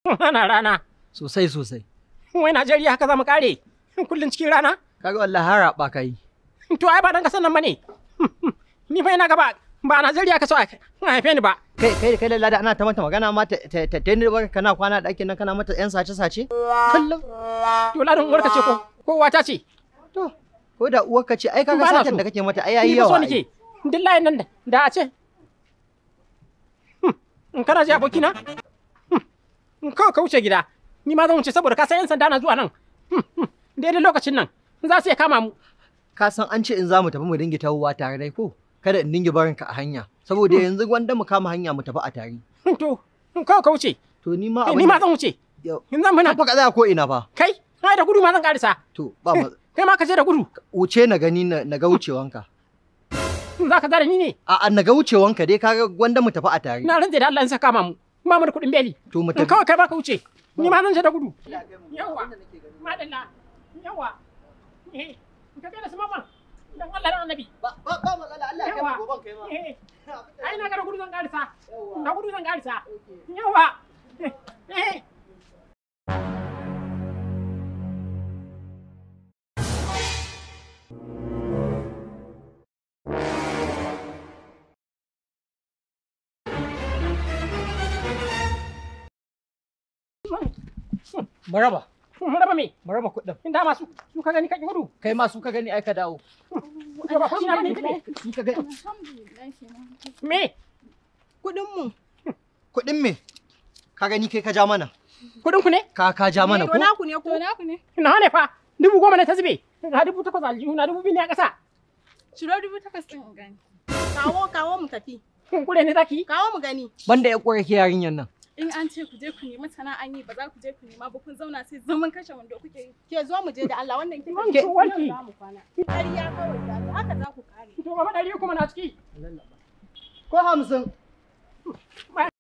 Ana rana. Sosai sosai. Wai Najeriya haka za mu kare. Kullum cikin rana. Kaga wallahi har raɓa ka yi. To ai ba dan kasan nan bane. Ni fa ina gaba ba Najeriya ka so a haife ni ba. Kai kai kai lallada ana ta mata magana ma ta ta ta ta ba kana kwana ɗakin nan kana mata ƴan sace sace. Kullum. To ladan uwarka ce ko ko wata ce. To ko da uwarka ce ai kaga Ba na satan so. da kake mata ai Ni yayi ba so yawa. nake. Duk layin nan da- da a ce. In kana ji abokina? Kawai ka wuce gida. Ni ma zan wuce saboda ka san 'yan sanda na zuwa nan. Daidai lokacin nan za su iya kama mu. Ka san an ce in za mu tafi mu dinga tawowa tare dai ko? Kada in dinga barin ka a hanya. Saboda yanzu gwanda mu kama hanya mu tafi a tare. To, kawai ka wuce. To ni ma Ni ma zan wuce. Yau. In zan muna. Fa ka tsaya ko ina fa. Kai, ai da gudu ma zan karisa. To ba ma Kai ma ka je da gudu. wuce na gani na na ga wucewanka. Za ka zara ni ne. A a na ga wucewanka dai kaga gwanda mu tafi a tare. Na rantse da Allah in saka kama mu. Ba mu da kuɗin beli. To mu In tafi. kawai kai ba ka wuce. Ni ma zan je da gudu. Yawa. Madalla. Yawa. Eh, ka kai da su mamman. Dan Allah dan Annabi. Ba ba ba matsala Allah ya kai mu goban kai ma. Eh, ai na ga da gudu zan karisa. Da gudu zan karisa. Yawa. Eh. Maraba. Mun raba me? Maraba kuɗin. In dama su su ka gani kake gudu. Kai ma su ka gani ai ka dawo. To ba kuɗi na bane ne. Su ka gani. Me? Kuɗin mu. Kuɗin me? Ka gani kai ka ja mana. Kuɗin ku ne? Ka ka ja mana ko? To naku ne ko? To naku ne. Na ne fa. Dubu goma ne ta zube. Ga dubu takwas aljihu na dubu biyu ne a ƙasa. Ciro dubu takwas ɗin in gani. Kawo kawo mu tafi. Kun kure ne zaki? Kawo mu gani. Banda ya kore ke yarinyar nan. In an ce ku je ku nemi sana'an yi ba za ku je ku nema ba kun zauna sai zaman kashe wando kuke yi. Ke zo mu je da Allah wannan kin Wanki, wanki. za mu kwana. Ƙarya kawai da Allah, haka za ku kare. To gaba ɗari kuma na ciki. Ko hamsin.